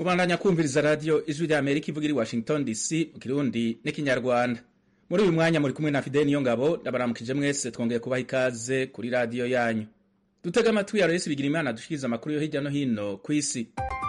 kubandanya kumviriza radiyo ijwi rya amerika ivuga iri washington dc mu kirundi n'ikinyarwanda muri uyu mwanya muri kumwe na fideli niyo ngabo ndabaramukije mwese twongeye kubaha ikaze kuri radiyo yanyu dutega amatwi ya resi bigira imana dushikiriza amakuru yo hirya no hino ku isi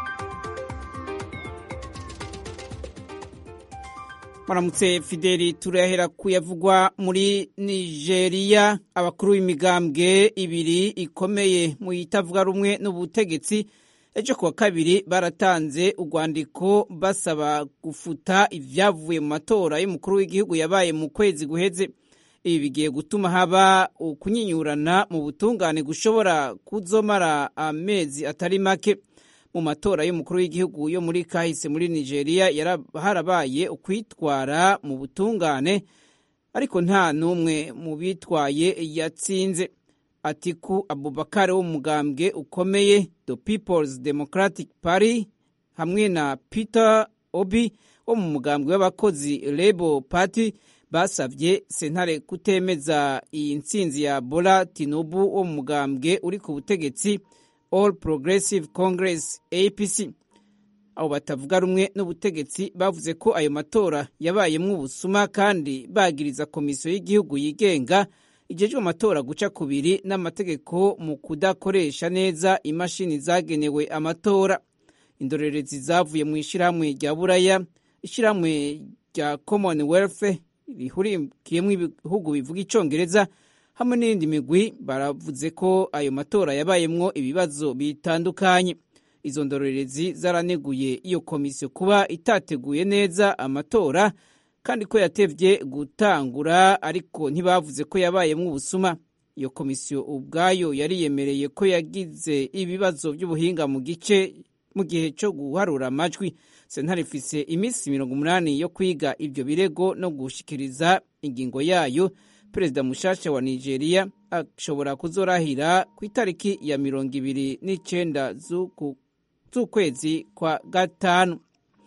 Maramutse Fideli turahera kuyavugwa muri Nigeria abakuru b'imigambwe ibiri ikomeye mu itavuga rumwe n'ubutegetsi ejo kuwa kabiri baratanze urwandiko basaba gufuta ivyavuye mu matora y'umukuru w'igihugu yabaye mu kwezi guheze ibi bigiye gutuma haba ukunyinyurana mu butungane gushobora kuzomara amezi atari make mu matora y'umukuru w'igihugu yo muri kahise muri nigeria harabaye ukwitwara mu butungane ariko nta n'umwe mu bitwaye yatsinze atiku abubakar w'umugambwe ukomeye the peoples democratic party hamwe na peter obi wo mu mugambwe w'abakozi labour party basavye sentare kutemeza iyi ntsinzi ya bola tinubu wo mu mugambwe uri ku butegetsi all progressive congress apc abo batavuga rumwe n'ubutegetsi bavuze ko ayo matora yabayemwo ubusuma kandi bagiriza komisiyo y'igihugu yigenga ijejwe amatora guca kubiri n'amategeko mu kudakoresha neza imashini zagenewe amatora indorerezi zavuye mu ishyirahamwe rya buraya ishyirahamwe rya commonwealth rihurikiyemo ibihugu bivuga icongereza hamwe n'iyindi migwi baravuze ko ayo matora yabayemwo ibibazo bitandukanye izo ndorerezi zaraneguye iyo komisiyo kuba itateguye neza amatora kandi ko yatevye gutangura ariko ntibavuze ko yabayemwo ubusuma iyo komisiyo ubwayo yariyemereye ko yagize ibibazo by'ubuhinga mu gice mu gihe cyo guharura amajwi sentare ifise iminsi mirongo umunani yo kwiga ivyo birego no gushikiriza ingingo yayo perezida mushasha wa nigeria ashobora kuzorahira ku itariki ya mirongo ibiri n'icenda z'ukwezi kwa gatanu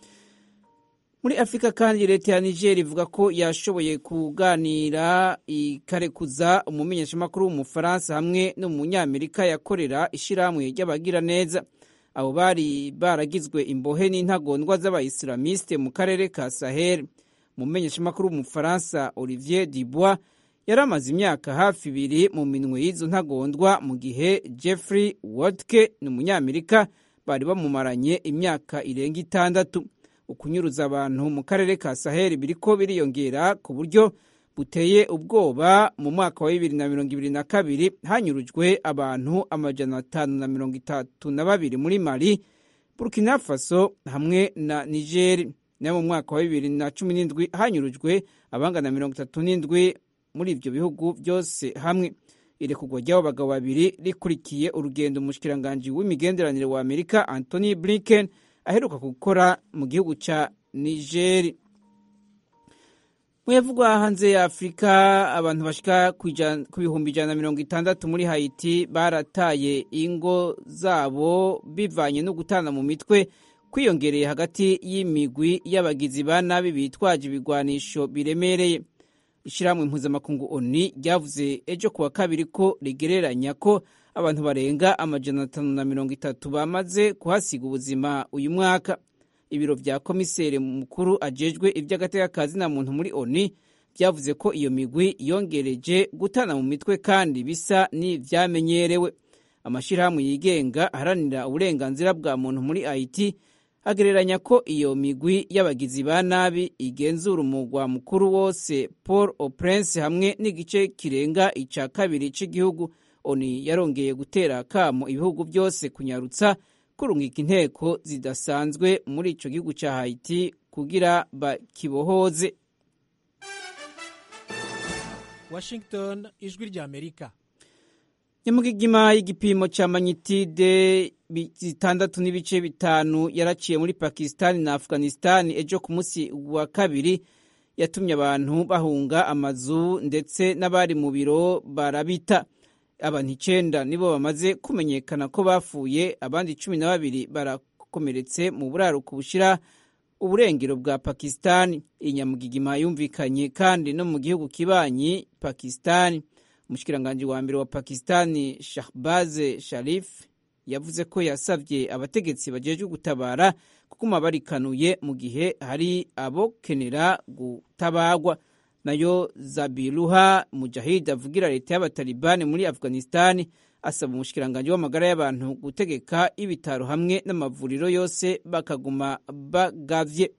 muri afurika kandi leta ya niger ivuga ko yashoboye kuganira ikarekuza umumenyeshamakuru w'umufaransa hamwe n'umunyamerika yakorera ishyirahamwe ry'abagira neza abo bari baragizwe imbohe n'intagondwa z'abayisilamiste mu karere ka sahel umumenyeshamakuru w'umufaransa olivier dubois yari amaze imyaka hafi ibiri mu minwe y'izo ntagondwa mu gihe jeffrey wodke ni umunyamerika bari bamumaranye imyaka irenga itandatu ukunyuruza abantu mu karere ka saheli biriko biriyongera ku buryo buteye ubwoba mu mwaka wa bibiri na mirongo ibiri na kabiri hanyurujwe abantu amajana atanu na mirongo itatu na babiri muri mali burkina faso hamwe na nigeri nayo mu mwaka wa bibiri na cumi n'indwi hanyurujwe abangana mirongo itatu n'indwi muri ibyo bihugu byose hamwe irekurwa ry'abo bagabo babiri rikurikiye urugendo umushikiranganji w'imigenderanire wa amerika anthony blinken aheruka gukora mu gihugu ca nigeri muyavugwa hanze ya afurika abantu bashika ku bihumbi ijana na mirongo itandatu muri haiti barataye ingo zabo bivanye no gutana mu mitwe kwiyongereye hagati y'imigwi y'abagizi ba nabi bitwaje ibigwanisho biremereye ishyirahamwe mpuzamakungu oni ryavuze ejo kuwa kabiri ko rigereranya ko abantu barenga amajana atanu na mirongo itatu bamaze kuhasiga ubuzima uyu mwaka ibiro vya komiseri mukuru ajejwe ivy'agatekakazi na muntu muri oni vyavuze ko iyo migwi yongereje gutana mu mitwe kandi bisa n'ivyamenyerewe amashirahamwe yigenga aharanira uburenganzira bwa muntu muri haiti agereranya ko iyo migwi y'abagizi ba nabi igenzura umugwa mukuru wose paul au prince hamwe n'igice kirenga ica kabiri c'igihugu oni yarongeye gutera kamo ibihugu byose kunyarutsa kurungika inteko zidasanzwe muri ico gihugu ca haiti kugira bakibohoze washington ijwi rya amerika nyamugigima y'igipimo ca manyitide zitandatu n'ibice bitanu yaraciye muri pakistani na afghanistani ejo ku munsi wa kabiri yatumye abantu bahunga amazu ndetse n'abari mu biro barabita abantu icenda nibo bamaze kumenyekana ko bapfuye abandi cumi na babiri barakomeretse mu buraruko bushira uburengero bwa pakistani iyi nyamugigima yumvikanye kandi no mu gihugu kibanyi pakistani umushikiranganji wa mbere wa pakistani shahbaze sharif yavuze ko yasavye abategetsi bajejwe gutabara kuguma barikanuye mu gihe hari abokenera gutabagwa nayo zabiruha mujahid avugira leta y'abatalibani muri afghanistan asaba umushikiranganji w'amagara y'abantu gutegeka ibitaro hamwe n'amavuriro yose bakaguma bagavye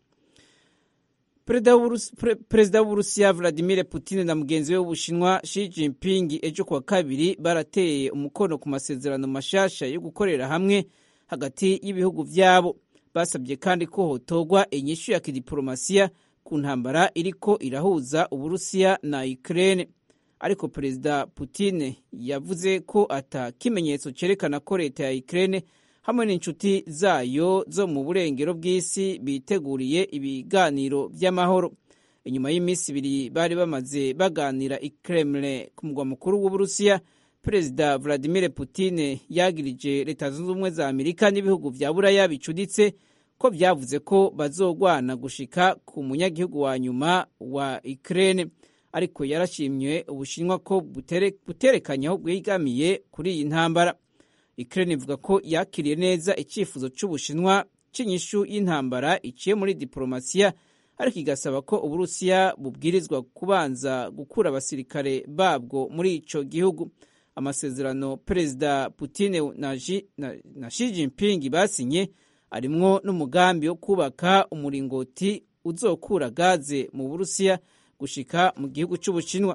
perezida w'uburusiya vladimir putin na mugenzi we w'ubushinwa Xi Jinping ejo kuwa kabiri barateye umukono ku masezerano mashasha yo gukorera hamwe hagati y'ibihugu vyabo basabye kandi ko hotogwa inyishu ya kidiplomasiya ku ntambara iriko irahuza uburusiya na Ukraine ariko perezida Putin yavuze ko ata kimenyetso cerekana ko leta ya Ukraine hamwe n'inshuti zayo zo mu burengero bw'isi biteguriye ibiganiro by'amahoro inyuma y'iminsi ibiri bari bamaze baganira i Kremlin ku mugwa mukuru w'uburusiya perezida Vladimir Putin yagirije leta zunze ubumwe za Amerika n'ibihugu vya buraya bicuditse ko vyavuze ko bazogwana gushika ku munyagihugu wa nyuma wa Ukraine ariko yarashimye ubushinwa ko buterekanye aho bwegamiye kuri iyi ntambara Ukraine ivuga ko yakiriye neza icyifuzo cy'ubushinwa cy'inyishu y'intambara iciye muri diplomasiya ariko igasaba ko uburusiya bubwirizwa kubanza gukura abasirikare babwo muri ico gihugu amasezerano perezida Putin na, na, na Xi Jinping basinye arimwo n'umugambi wo kubaka umuringoti uzokura gaze mu burusiya gushika mu gihugu cy'ubushinwa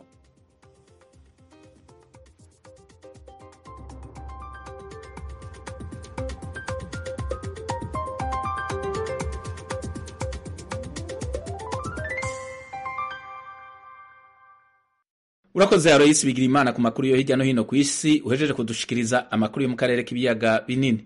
urakoze Aloysi bigira imana ku makuru yo hirya no hino ku isi uhejeje kudushikiriza amakuru yo mu karere k'ibiyaga binini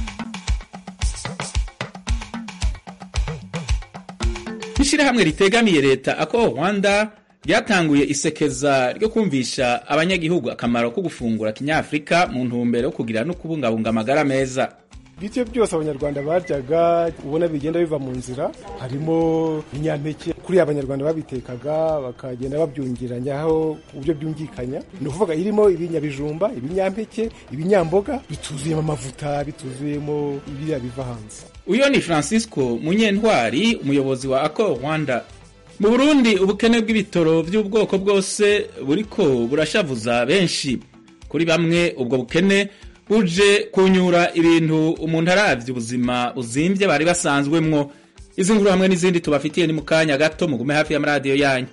ishirahamwe ritegamiye leta ako rwanda ryatanguye isekeza ryo kumvisha abanyagihugu akamaro ko gufungura kinyafurika mu ntumbero yo kugira no kubungabunga amagara meza ibiryo byose abanyarwanda baryaga ubona bigenda biva mu nzira harimo ibinyampeke kuri abanyarwanda babitekaga bakagenda babyungiranaho ku buryo byumvikanya ni ukuvuga irimo ibinyabijumba ibinyampeke ibinyamboga bituzuyemo amavuta bituzuyemo ibiriya biva hanze uyo ni francisco munyentwari umuyobozi wa ako rwanda mu burundi ubukene bw'ibitoro by'ubwoko bwose buriko burashavuza benshi kuri bamwe ubwo bukene buje kunyura ibintu umuntu aravye ubuzima buzimbye bari basanzwemwo izi nkuru hamwe n'izindi tubafitiye ni mu kanya gato mugume hafi y'amaradiyo yanyu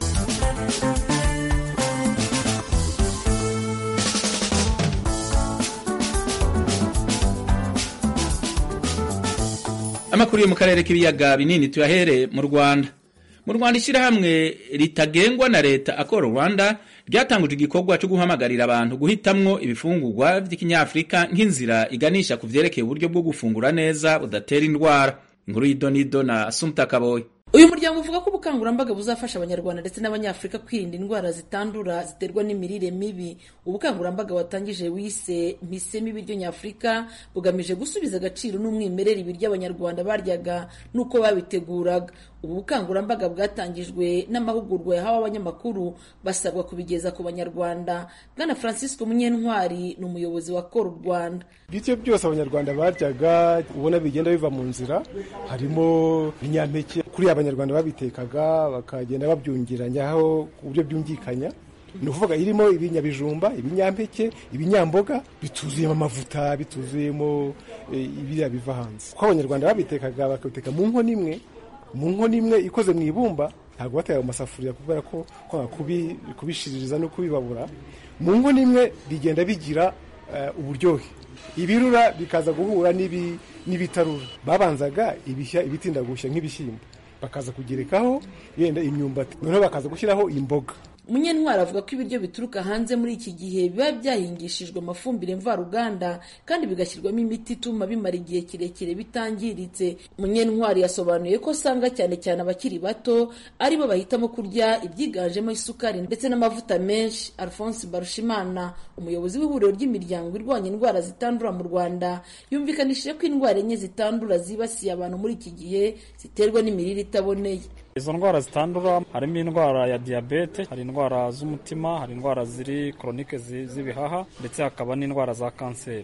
amakuru yo mu karere k'ibiyaga binini tuyahere mu rwanda mu rwanda ishyirahamwe ritagengwa na leta akora rwanda ryatanguje igikorwa cyo guhamagarira abantu guhitamwo ibifungurwa by'ikinyafurika nk'inzira iganisha ku vyerekeye uburyo bwo gufungura neza budatera indwara inkuru y'idonido na asumta kaboyi uyu muryango uvuga ko ubukangurambaga buzafasha abanyarwanda ndetse n'abanyafurika kwirinda indwara zitandura ziterwa n'imirire mibi ubukangurambaga watangije wise mpisemo ibiryo nyafurika bugamije gusubiza agaciro n'umwimerere ibiryo abanyarwanda baryaga n'uko babiteguraga ubu bukangurambaga bwatangijwe n'amahugurwa yahawe abanyamakuru basabwa kubigeza ku banyarwanda bwana francisco munyentwari ni umuyobozi wa kora u rwanda ibiryo byose abanyarwanda baryaga ubona bigenda biva mu nzira harimo ibinyampeke kuri abanyarwanda babitekaga bakagenda babyungiranyaho ku buryo byumvikanya ni ukuvuga irimo ibinyabijumba ibinyampeke ibinyamboga bituzuyemo amavuta bituzuyemo ibiriya biva hanze kuko abanyarwanda babitekaga bakabiteka mu nkono imwe mu nkono imwe ikoze mu ibumba ntabwo bateka mu masafuriya kubera ko kubishiririza no kubibabura mu nkono imwe bigenda bigira uburyohe ibirura bikaza guhura n'ibitarura babanzaga ibitinda gushya nk'ibishyimbo bakaza kugerekaho yenda imyumbati noneho bakaza gushyiraho imboga munyentwari avuga ko ibiryo bituruka hanze muri iki gihe biba byahingishijwe amafumbire mvaruganda kandi bigashyirwamo imiti ituma bimara igihe kirekire bitangiritse munyentwari yasobanuye ko usanga cyane cyane abakiri bato aribo bahitamo kurya ibyiganjemo isukari ndetse n'amavuta menshi alphonse barushimana umuyobozi w'ihuriro ry'imiryango irwanya indwara zitandura mu rwanda yumvikanishije ko indwara enye zitandura zibasiye abantu muri iki gihe ziterwa n'imirire itaboneye izo ndwara zitandura harimo indwara ya diyabete hari indwara z'umutima hari indwara ziri koronike z'ibihaha ndetse hakaba n'indwara za kanseri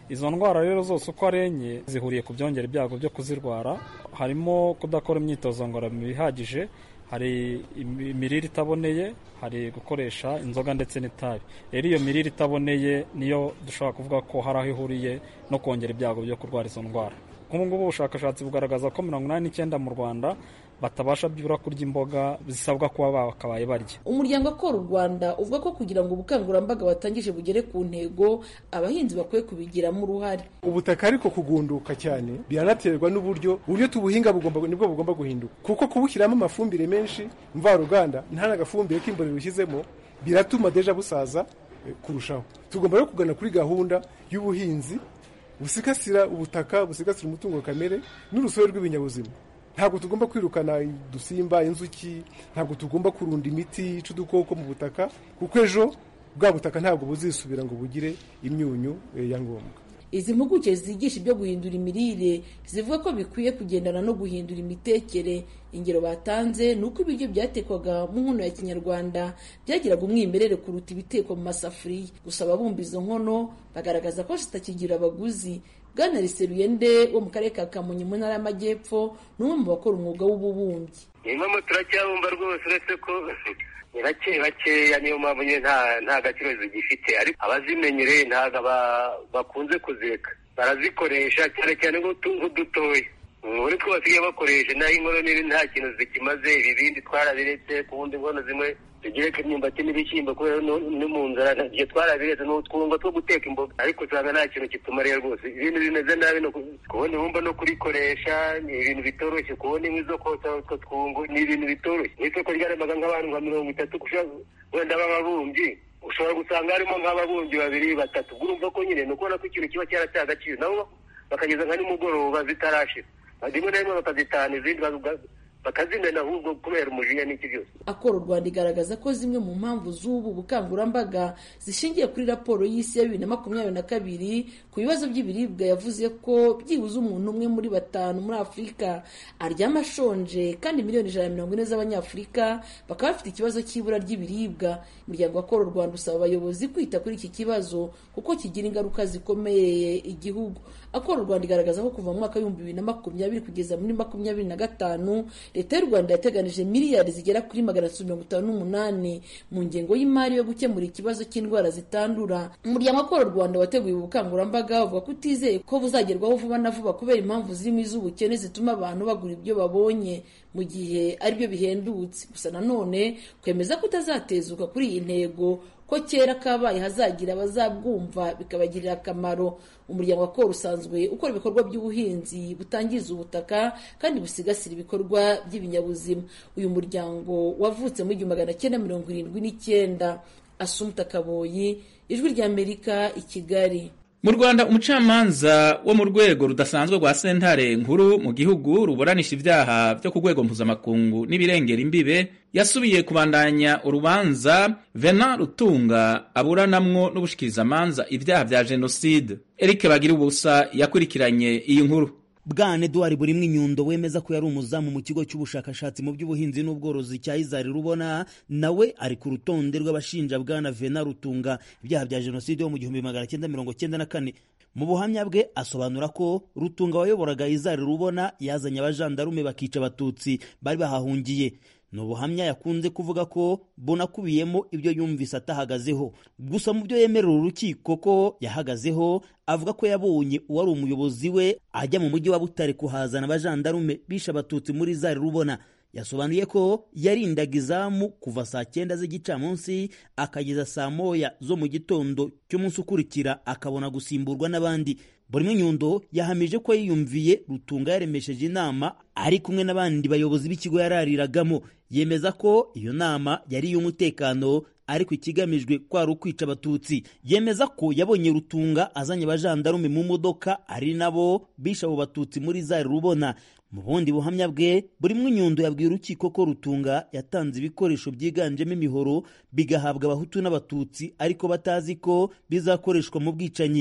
izo ndwara rero zose uko ari enye zihuriye ku byongera ibyago byo kuzirwara harimo kudakora imyitozo ngororamubiri ihagije hari imirire itaboneye hari gukoresha inzoga ndetse n'itabi rero iyo mirire itaboneye niyo dushobora kuvuga ko hari aho ihuriye no kongera ibyago byo kurwara izo ndwara nk'ubu ngubu ubushakashatsi bugaragaza ko mirongo inani n'icyenda mu rwanda batabasha byibura kurya imboga zisabwa kuba bakabaye barya umuryango akora u rwanda uvuga ko kugira ngo ubukangurambaga watangije bugere ku ntego abahinzi bakwiye kubigiramo uruhare ubutaka ariko kugunduka cyane biranaterwa n'uburyo uburyo tubuhinga bugomba nibwo bugomba guhinduka kuko kubushyiramo amafumbire menshi mvaruganda nta n'agafumbire k'imborera ushyizemo biratuma deja busaza kurushaho tugomba rero kugana kuri gahunda y'ubuhinzi busigasira ubutaka busigasira umutungo kamere n'urusobe rw'ibinyabuzima ntabwo tugomba kwirukana udusimba inzuki ntabwo tugomba kurunda imiti yica udukoko mu butaka kuko ejo bwa butaka ntabwo buzisubira ngo bugire imyunyu ya ngombwa izi mpuguke zigisha ibyo guhindura imirire zivuga ko bikwiye kugendana no guhindura imitekere ingero batanze ni uko ibiryo byatekwaga mu nkono ya kinyarwanda byagiraga umwimerere kuruta ibitekwa mu masafuriya gusa ababumba izo nkono bagaragaza ko zitakigira abaguzi bwana riseruyende wo mu karere ka kamonyi mu ntara y'amajyepfo ni umwe mu bakora umwuga w'ububumbyi impamvu turacyabumba rwose uretse ko ni bake bakeya niyo mpamvu nyine nta gaciro zigifite ariko abazimenyereye ntabwo bakunze kuzireka barazikoresha cyane cyane nk'udutoya muri two basigaye bakoresha naho inkono nini nta kintu zikimaze ibibindi twarabiretse ku wundi nkono zimwe tugereka imyumbati n'ibishyimbo kubera ni mu nzara igihe twarabiretse ni utwungo two guteka imboga ariko usanga nta kintu kitumariye rwose ibintu bimeze nabi kubona ibumba no kurikoresha ni ibintu bitoroshye kubona inkwi zo kotsa utwo twungo ni ibintu bitoroshye n'isoko ryaremaga nk'abantu nka mirongo itatu wenda b'ababumbyi ushobora gusanga harimo nk'ababumbyi babiri batatu urumva ko nyine ni ukubona ko ikintu kiba cyarataye agaciro nabo bakageza nka nimugoroba zitarashira rimwe na rimwe bakazitahana izindi bakazimena ahubwo kubera umujinya n'iki byose akora u rwanda igaragaza ko zimwe mu mpamvu z'ubu bukangurambaga zishingiye kuri raporo y'isi ya bibiri na makumyabiri na kabiri ku bibazo by'ibiribwa yavuze ko byibuze umuntu umwe muri batanu muri afurika aryama ashonje kandi miliyoni ijana na mirongo ine z'abanyafurika bakaba bafite ikibazo cy'ibura ry'ibiribwa umuryango akora u rwanda usaba abayobozi kwita kuri iki kibazo kuko kigira ingaruka zikomeye igihugu akora u rwanda igaragaza ko kuva mu mwaka w'ibihumbi bibiri na makumyabiri kugeza muri makumyabiri na gatanu leta y'u rwanda yateganije miliyari zigera kuri magana atatu mirongo itanu n'umunani mu ngengo y'imari yo gukemura ikibazo cy'indwara zitandura umuryango akora u rwanda wateguye ubu bukangurambaga uvuga ko utizeye ko buzagerwaho vuba na vuba kubera impamvu zirimo iz'ubukene zituma abantu bagura ibyo babonye mu gihe aribyo bihendutse gusa nanone kwemeza ko utazatezuka kuri iyi ntego ko kera kabaye hazagira abazabwumva bikabagirira akamaro umuryango wa koro usanzwe ukora ibikorwa by'ubuhinzi butangiza ubutaka kandi busigasira ibikorwa by'ibinyabuzima uyu muryango wavutse mu igihumbi magana cyenda mirongo irindwi n'icyenda asumuta kaboyi ijwi ry'amerika i kigali mu rwanda umucamanza wo mu rwego rudasanzwe rwa sentare nkuru mu gihugu ruburanisha ibyaha byo ku rwego mpuzamakungu n'ibirengera imbibe yasubiye kubandanya urubanza vena rutunga aburanamwo n'ubushikirizamanza ibyaha bya jenoside eric bagira ubusa yakurikiranye iyi nkuru bwana eduard burimwe inyundo wemeza ko yari umuzamu mu kigo cy'ubushakashatsi mu by'ubuhinzi n'ubworozi cya izari rubona nawe ari ku rutonde rw'abashinja bwana vena rutunga ibyaha bya jenoside yo mu gihumbi magana cyenda mirongo cyenda na kane mu buhamya bwe asobanura ko rutunga wayoboraga izari rubona yazanye abajandarume bakica abatutsi bari bahahungiye ni ubuhamya yakunze kuvuga ko bunakubiyemo ibyo yumvise atahagazeho gusa mu byo yemerera urukiko ko yahagazeho avuga ko yabonye uwari umuyobozi we ajya mu mujyi wa butare kuhazana abajandarume bishe abatutsi muri zari rubona yasobanuye ko yarindaga izamu kuva saa cyenda z'igicamunsi akageza saa moya zo mu gitondo cy'umunsi ukurikira akabona gusimburwa n'abandi buri nyundo yahamije ko yiyumviye rutunga yaremesheje inama ari kumwe n'abandi bayobozi b'ikigo yarariragamo yemeza ko iyo nama yari iy'umutekano ariko ikigamijwe kwari ukwica abatutsi yemeza ko yabonye rutunga azanye abajandarume mu modoka ari nabo bishe abo batutsi muri zari rubona mu bundi buhamya bwe buri nyundo yabwiye urukiko ko rutunga yatanze ibikoresho byiganjemo imihoro bigahabwa abahutu n'abatutsi ariko batazi ko bizakoreshwa mu bwicanyi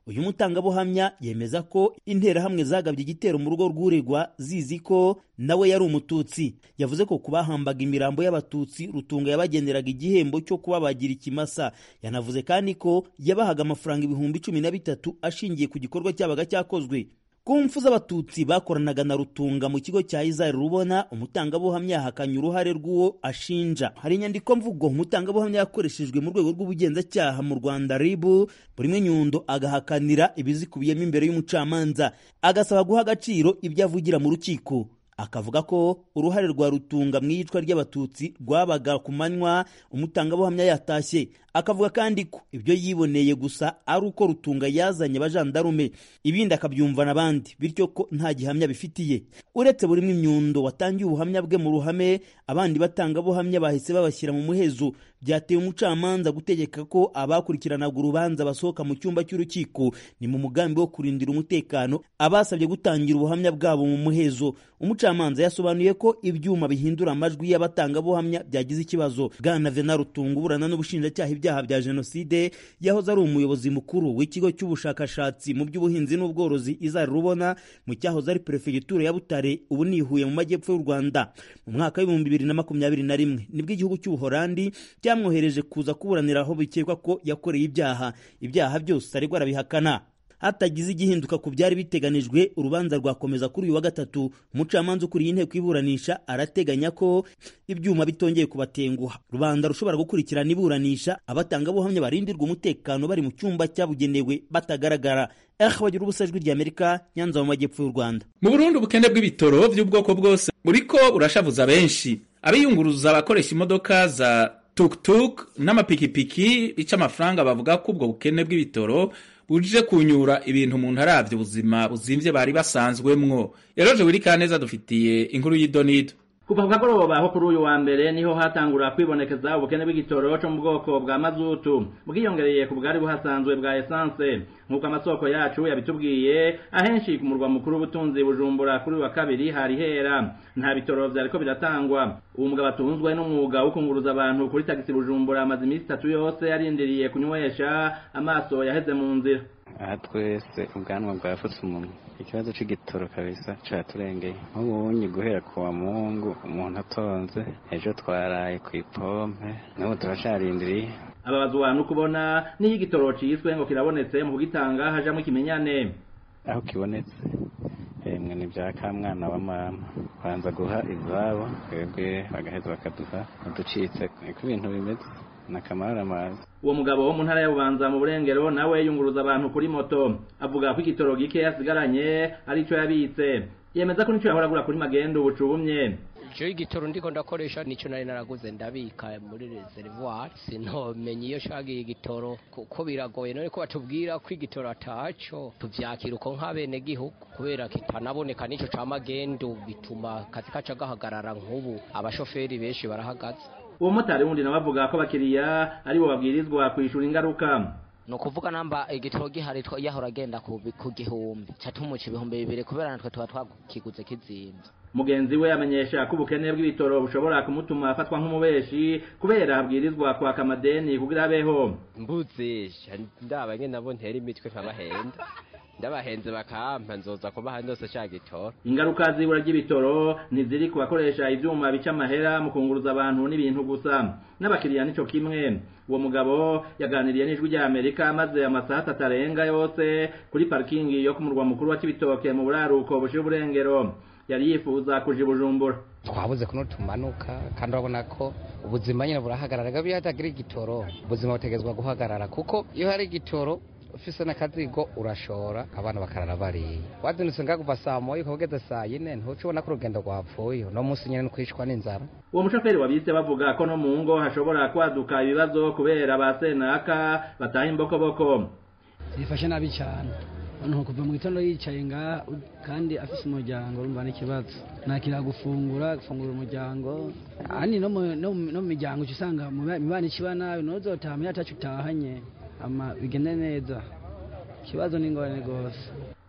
uyu mutangabuhamya yemeza ko interahamwe zagabye igitero mu rugo rw'uregwa zizi ko nawe yari umututsi yavuze ko ku bahambaga imirambo y'abatutsi rutunga yabageneraga igihembo cyo kubabagira ikimasa yanavuze kandi ko yabahaga amafaranga ibihumbi cumi na bitatu ashingiye ku gikorwa cyabaga cyakozwe ku mfu z'abatutsi bakoranaga na rutunga mu kigo cya izari rubona umutangabuhamya yahakanye uruhare rw'uwo ashinja hari inyandiko mvugo umutangabuhamya yakoreshejwe mu rwego rw'ubugenzacyaha mu rwanda ribu buri mwe nyundo agahakanira ibizikubiyemo imbere y'umucamanza agasaba guha agaciro ibyo avugira mu rukiko akavuga ko uruhare rwa rutunga mu iyicwa ry'abatutsi rwabaga ku manywa umutangabuhamya yatashye akavuga kandi ko ibyo yiboneye gusa ari uko rutunga yazanye abajandarume ibindi akabyumva n'abandi bityo ko nta gihamya bifitiye uretse buri imyundo watangiye ubuhamya bwe mu ruhame abandi batangabuhamya bahise babashyira mu muhezo byateye umucamanza gutegeka ko abakurikiranaga urubanza basohoka mu cyumba cy'urukiko ni mu mugambi wo kurindira umutekano abasabye gutangira ubuhamya bwabo mu muhezo umucamanza yasobanuye ko ibyuma bihindura amajwi y'abatangabuhamya byagize ikibazo bwana vena rutunga uburana n'ubushinjacyaha ibyaha bya jenoside yahoze ari umuyobozi mukuru w'ikigo cy'ubushakashatsi mu by'ubuhinzi n'ubworozi izari rubona mu cyahoze ari perefegitura ya butare ubu ni ihuye mu majyepfo y'u rwanda mu mwaka w'ibihumbi bibiri na makumyabiri na rimwe nibwo igihugu cy'ubuhorandi cyamwohereje kuza kuburanira aho bikekwa ko yakoreye ibyaha ibyaha byose aregwa arabihakana hatagize igihinduka ku byari biteganijwe urubanza rwakomeza kuri uyu wa gatatu umucamanza ukuriye inteko iburanisha arateganya ko ibyuma bitongeye kubatenguha rubanda rushobora gukurikirana iburanisha abatangabuhamya barindirwa umutekano bari mu cyumba cyabugenewe batagaragara eh bagira ubusa ijwi ry'amerika nyanza mu majyepfo y'u rwanda mu burundi ubukene bw'ibitoro by'ubwoko bwose buriko burashavuza benshi abiyunguruza abakoresha imodoka za tuktuk n'amapikipiki bica amafaranga bavuga ko ubwo bukene bw'ibitoro buje kunyura ibintu umuntu aravye ubuzima buzimvye bari basanzwemwo eroje wirikaneza dufitiye inkuru y'idonido kuva ku kagoroba aho kuri uyu wa mbere niho hatangura kwibonekeza ubukene bw'igitoro cyo mu bwoko bwa mazutu bwiyongereye ku bwari buhasanzwe bwa esanse nk'uko amasoko yacu yabitubwiye ahenshi ku murwa mukuru w'ubutunzi bujumbura kuri wa kabiri hari hera nta bitoro vyariko biratangwa uwo mugabo atunzwe n'umwuga wo kunguruza abantu kuri tagisi bujumbura amaze iminsi itatu yose yarindiriye kunywesha amaso yaheze mu nzira aha twese ubwanwa bwafutse umunwa ikibazo c'igitoro kabisa caturengeye nk'ubunyi guhera ku wa mungu umuntu atonze ejo twaraye ku ipompe n'ubu turacarindiriye ababazwa no kubona n'iyo igitoro ciswe ngo kirabonetse mu kugitanga hajamwo ikimenyane aho kibonetse emwe ni bya kamwana wa mama banza guha izabo twebwe bagaheza bakaduha uducitse niko ibintu bimeze nakamara amazi uwo mugabo wo mu ntara ya bubanza mu burengero nawe yunguruza abantu kuri moto avuga ko igitoro gike yasigaranye arico yabitse yemeza ko nico yahora agura kuri magendo bucubumye jewe igitoro ndiko ndakoresha nico nari naraguze ndabika muri reservoir sintomenye iyo shagiye igitoro kuko biragoye none ko batubwira ko igitoro ataco tuvyakira uko nk'abene gihugu kubera kitanaboneka nico ca magendo bituma kazi kaca gahagarara nk'ubu abashoferi benshi barahagaze uwo motari wundi nawe avuga ko abakiriya aribo babwirizwa kwishura ingaruka ni ukuvuga namba igitoro gihari yahora agenda ku gihumbi catumuca ibihumbi bibiri kubera natwe tuba twakiguze kizimvye mugenzi we amenyesha ko ubukene bw'ibitoro bushobora kumutuma afatwa nk'umubeshi kubera abwirizwa kwaka amadeni kugira abeho mbuzisha ndaba nyene nabo ntera imitwe nkabahenda ndabahenze bakampa nzoza kubaha ndose ca gitoro ingaruka z'ibura ry'ibitoro ntiziri ku bakoresha ivyuma bica amahera mu kunguruza abantu n'ibintu gusa n'abakiriya nico kimwe uwo mugabo yaganiriye n'ijwi rya amerika maze amasaha atatu arenga yose kuri parikingi yo ku murwa mukuru wa kibitoke mu buraruko bushira uburengero yari yifuza kuja i bujumbura twabuze kuno tumanuka kandi urabona ko ubuzima nyine burahagarara gabi hatagira igitoro ubuzima butegezwa guhagarara kuko iyo hari igitoro ufise n'akazigo urashora abana bakarara bariye wazindutse nga kuva saa moya ukageze saa yine ntuca ubona ko urugendo rwapfuye uno munsi nyine kwicwa n'inzara uwo mushoferi wabise bavuga ko no mu ngo hashobora kwaduka ibibazo kubera ba senaka bataha imbokoboko zifashe nabi cyane umuntu kuva mu gitondo yicaye ngaha kandi afise umuryango urumva n'ikibazo nakira gufungura gufungura umuryango ahandi no mu miryango uca usanga mibana ikiba nabi ntuzotaha muri atacu utahanye ama bigende neza ikibazo ni ingorane rwose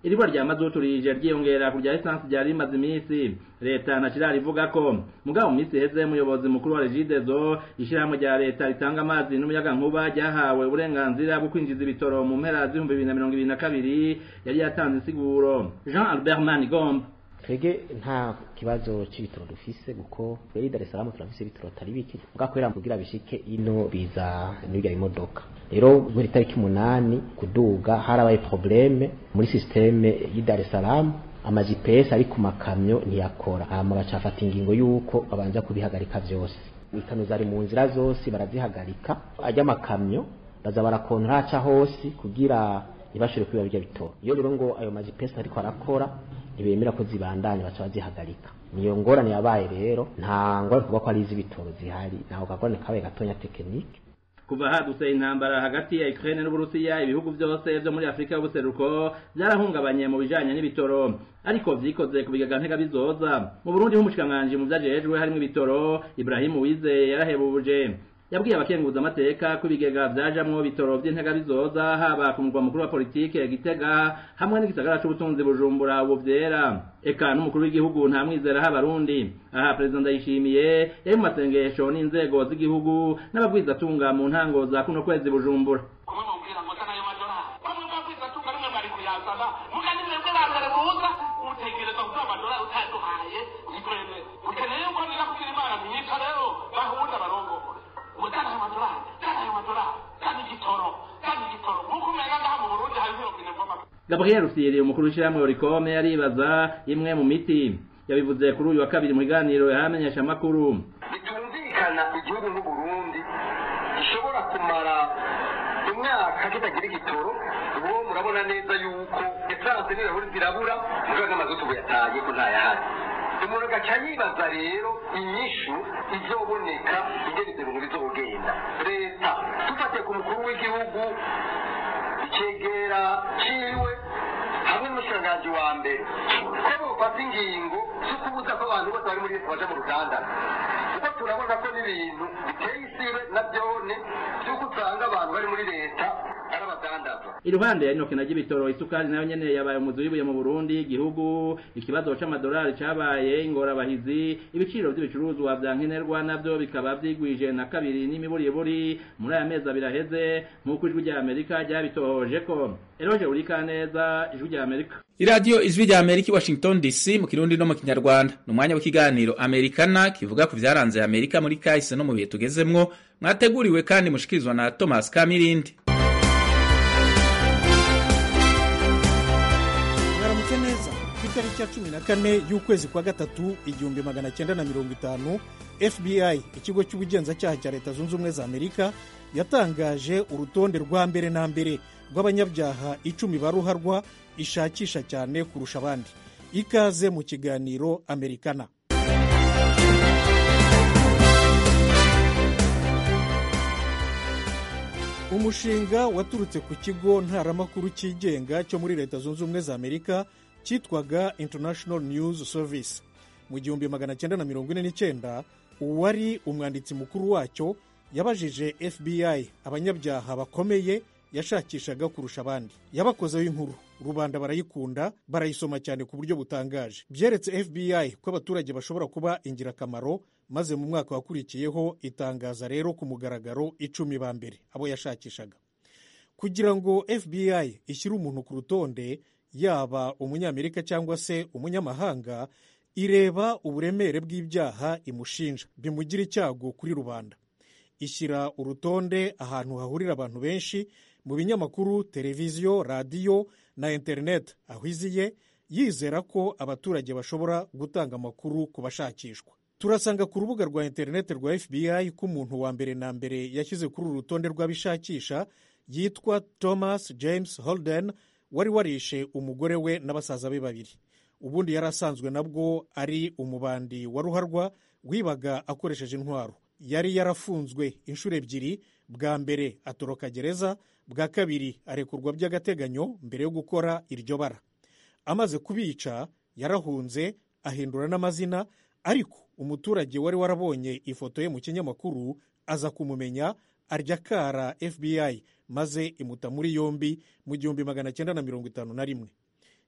iribura rya mazutu rije ryiyongera ku rya esansi ryari rimaze iminsi leta na kirari ivuga ko mugabo mu minsi iheze umuyobozi mukuru wa regidezo ishyirahamwe rya leta ritanga amazi n'umuyagankuba ryahawe uburenganzira bwo kwinjiza ibitoro mu mpera z'ibihumbi bibiri na mirongo ibiri na kabiri yari yatanze insiguro jean albert manigomba twege nta kibazo c'ibitoro dufise kuko tweri Dar es Salaam turafise ibitoro atari bike bwakwera kugira bishike ino biza n'ibya imodoka rero muri tariki umunani kuduga harabaye probleme muri systeme y'i Dar es Salaam ama GPS ari ku makamyo ntiyakora hama bacafata ingingo yuko babanza kubihagarika vyose ikano zari mu nzira zose barazihagarika ajya amakamyo baza barakontra aca hose kugira ntibashobore kwiba bijya bitoro iyo rero ngo ayo ma GPS ariko arakora ntibemera ko zibandanya baca bazihagarika niyo ngorane yabaye rero nta ngorane kuvuga ko ari iz'ibitoro zihari ntaho kagorane kabaye gatonya tekinike kuva hadutse intambara hagati ya Ukraine n'Uburusiya ibihugu byose byo muri Afrika y'ubuseruko byarahungabanye mu bijanye n'ibitoro ariko vyikoze ku bigega ntega bizoza mu Burundi h'umushikanganje mu vyajejwe harimo ibitoro Ibrahim Uwize yarahebuje yabwiye abakenguza amateka ko ibigega vyajamwo bitoro vy'intega bizoza haba ku mugwa mukuru wa politike Gitega hamwe n'igisagara c'ubutunzi Bujumbura ubu vyera eka n'umukuru w'igihugu nta mwizera h'abarundi aha perezida ndayishimiye yari mu masengesho n'inzego z'igihugu n'ababwizatunga mu ntango za kuno kwezi Bujumbura Gabriel Rusiri umukuru w'ishyirahamwe Oricome yaribaza imwe mu miti yabivuze kuri uyu wa kabiri mu kiganiro yahamenyesha amakuru bitumvikana igihugu nk'u Burundi gishobora kumara imyaka kitagira igitoro ubu murabona neza yuko esanse n'ibirahuri zirabura mugabo n'amazutu buyataye ko ntayahari umuntu agaca yibaza rero inyishu izoboneka ingene izo bintu bizogenda leta dufatiye ku mukuru w'igihugu icegera ciwe hamwe n'umushikiranganji wa mbere ko bofata ingingo zo kubuza ko abantu bose bari muri leta baja mu ruganda kuko turabona ko n'ibintu biteye isibe na byone vy'uko usanga abantu bari muri leta ari abadandaza iruhande ya inoke na ry'ibitoro isukari nayo nyene yabaye umuzi w'ibuye mu Burundi igihugu ikibazo c'amadolari cabaye ingorabahizi ibiciro vy'ibicuruzwa vya nkenerwa navyo bikaba vyigwije na kabiri n'imiburiburi muri aya mezi abiri aheze nk'uko ijwi rya Amerika ryabitohoje ko Eroje urika neza ijwi rya Amerika iradiyo ijwi rya Amerika i Washington DC mu kirundi no mu kinyarwanda ni umwanya w'ikiganiro Amerikana kivuga ku vyaranze Amerika muri kahise no mu bihe tugezemwo mwateguriwe kandi mushikirizwa na Thomas Kamirindi mwaramutse neza ku itariki ya cumi na kane y'ukwezi kwa gatatu igihumbi magana cyenda na mirongo itanu fbi ikigo cy'ubugenzacyaha cya leta zunze ubumwe za amerika yatangaje urutonde rwa mbere na mbere rw'abanyabyaha icumi baruharwa ishakisha cyane kurusha abandi ikaze mu kiganiro amerikana umushinga waturutse ku kigo ntaramakuru cyigenga cyo muri leta zunze ubumwe za amerika cyitwaga international news service mu gihumbi magana cyenda na mirongo ine n'icyenda uwari umwanditsi mukuru wacyo yabajije fbi abanyabyaha bakomeye yashakishaga kurusha abandi yabakozeho inkuru rubanda barayikunda barayisoma cyane ku buryo butangaje byeretse fbi ko abaturage bashobora kuba ingirakamaro maze mu mwaka wakurikiyeho itangaza rero ku mugaragaro icumi ba mbere abo yashakishaga kugira ngo fbi ishyire umuntu ku rutonde yaba umunyamerika cyangwa se umunyamahanga ireba uburemere bw'ibyaha imushinja bimugira icyago kuri rubanda ishyira urutonde ahantu hahurira abantu benshi mu binyamakuru televiziyo radiyo na interineti aho iziye yizera ko abaturage bashobora gutanga amakuru ku bashakishwa turasanga ku rubuga rwa interineti rwa fbi ko umuntu wa mbere na mbere yashyize kuri uru rutonde rw'abishakisha yitwa thomas james holden wari warishe umugore we na basaza be babiri ubundi yari asanzwe nabwo ari umubandi wa ruharwa wibaga akoresheje intwaro yari yarafunzwe inshuro ebyiri bwa mbere atoroka gereza bwa kabiri arekurwa by'agateganyo mbere yo gukora iryo bara amaze kubica yarahunze ahindura n'amazina ariko umuturage wari warabonye ifoto ye mu kinyamakuru aza kumumenya arya kara fbi maze imuta muri yombi mu gihumbi magana cyenda na mirongo itanu na rimwe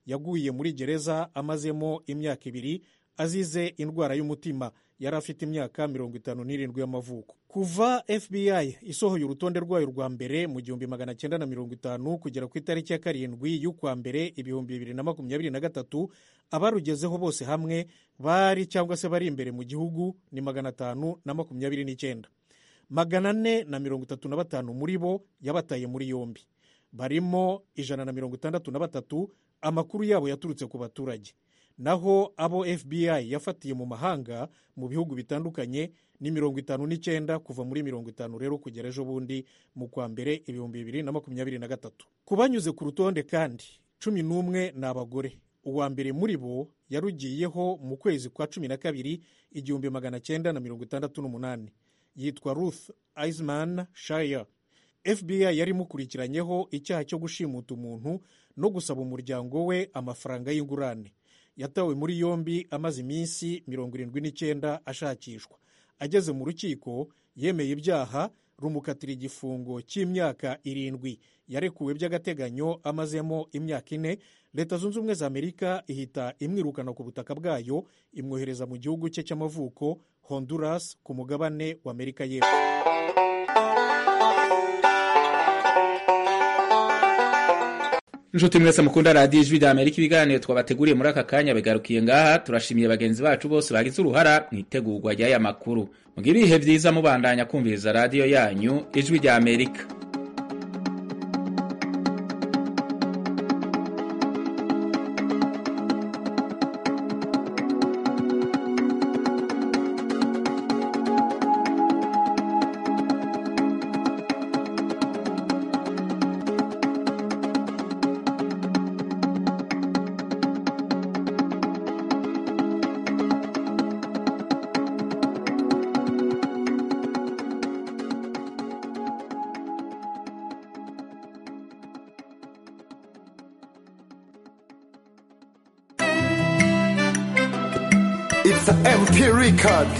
yaguye muri gereza amazemo imyaka ibiri azize indwara y'umutima yari afite imyaka mirongo itanu n'irindwi y'amavuko kuva fbi isohoye urutonde rwayo rwa mbere mu gihumbi magana cyenda na mirongo itanu kugera ku itariki ya karindwi y'ukwa mbere ibihumbi bibiri na makumyabiri na gatatu abarugezeho bose hamwe bari cyangwa se bari imbere mu gihugu ni magana atanu na makumyabiri n'icyenda magana ane na mirongo itatu na batanu muri bo yabataye muri yombi barimo ijana na mirongo itandatu na batatu amakuru yabo yaturutse ku baturage naho abo fbi yafatiye mu mahanga mu bihugu bitandukanye ni mirongo itanu n'icyenda kuva muri mirongo itanu rero kugera ejo bundi mu kwa mbere ibihumbi bibiri na makumyabiri na gatatu ku banyuze ku rutonde kandi cumi n'umwe ni abagore uwa mbere muri bo yarugiyeho mu kwezi kwa cumi na kabiri igihumbi magana cyenda na mirongo itandatu n'umunani yitwa ruth eisman shire fbi yari imukurikiranyeho icyaha cyo gushimuta umuntu no gusaba umuryango we amafaranga y'ingurane yatawe muri yombi amaze iminsi mirongo irindwi n'icyenda ashakishwa ageze mu rukiko yemeye ibyaha rumukatira igifungo cy'imyaka irindwi yarekuwe by'agateganyo amazemo imyaka ine leta zunze ubumwe za amerika ihita imwirukana ku butaka bwayo imwohereza mu gihugu cye cy'amavuko honduras ku mugabane wa amerika y'epfo inshuti mwese mukunda radiyo ijwi rya amerika ibiganiro twabateguriye muri aka kanya bigarukiye ngaha turashimiye bagenzi bacu bose bagize uruhara mu itegurwa ry'aya makuru mugire ibihe byiza mubandanya kumviriza radiyo yanyu ijwi rya amerika It's an MP record.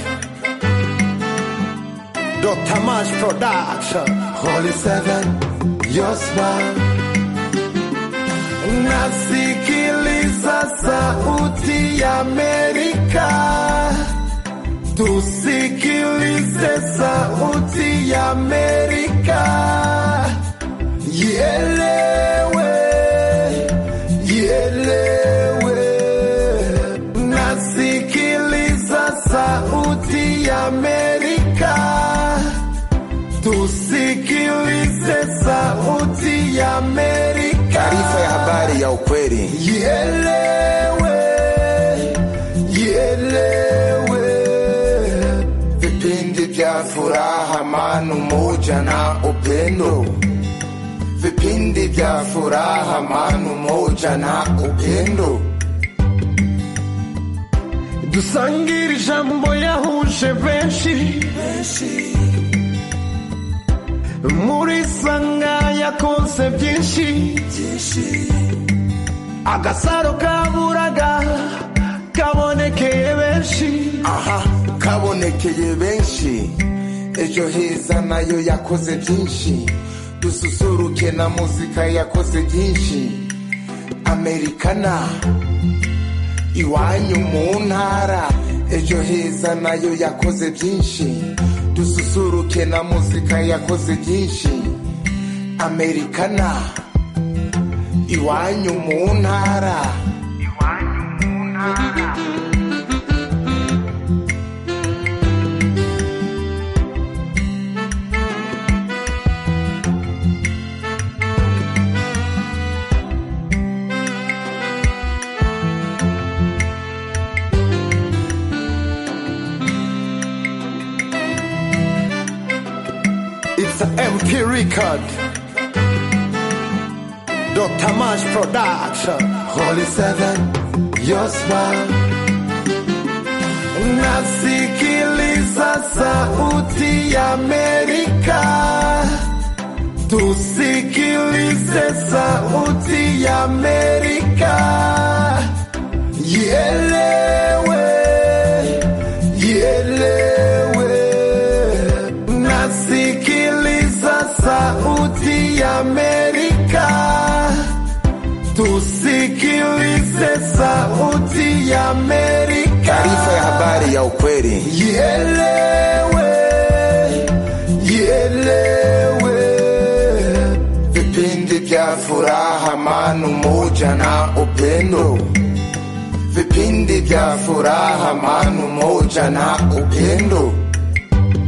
Dr. Mash Production. Holy Seven, your smile. Nasikiliza sauti ya Amerika. Tusikilize sauti ya Amerika. Ielewe, ielewe. Nasikiliza sauti ya Amerika. Tusikilize sauti ya Amerika. Taarifa ya habari ya ukweli. Ielewe, ielewe. Vipindi vya furaha, amani, umoja na upendo. Vipindi vya furaha, amani, umoja na upendo. dusangire ijambo yahuje benshi muri sanga yakonse byinshi agasaro kaburaga kabonekeye benshi aha kabonekeye benshi ejo heza nayo yakoze byinshi dususuruke na muzika yakoze byinshi amerikana iwanyu mu ntara ejo heza nayo yakoze byinshi dususuruke na muzika yakoze byinshi amerikana iwanyu mu ntara It's an MP record. Dr. Mash Production. Holy Seven, your smile. Nasikiliza sauti ya Amerika. Tusikilize sauti ya Amerika. Ielewe, ielewe. Nasikiliza sauti ya Amerika. Tusikilize ya Amerika. Taarifa ya habari ya ukweli. Ielewe, ielewe. Vipindi vya furaha, amani, umoja na upendo. Vipindi vya furaha, amani, umoja na upendo.